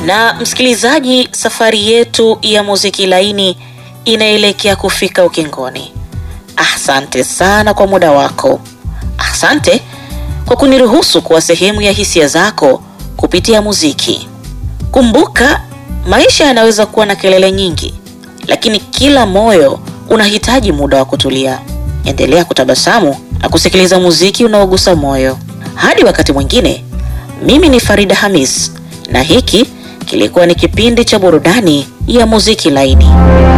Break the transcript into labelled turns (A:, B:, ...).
A: Na msikilizaji, safari yetu ya muziki laini inaelekea kufika ukingoni. Asante sana kwa muda wako. Asante kwa kuniruhusu kuwa sehemu ya hisia zako kupitia muziki. Kumbuka, maisha yanaweza kuwa na kelele nyingi, lakini kila moyo unahitaji muda wa kutulia. Endelea kutabasamu na kusikiliza muziki unaogusa moyo. Hadi wakati mwingine, mimi ni Farida Hamis na hiki kilikuwa ni kipindi cha burudani ya muziki laini.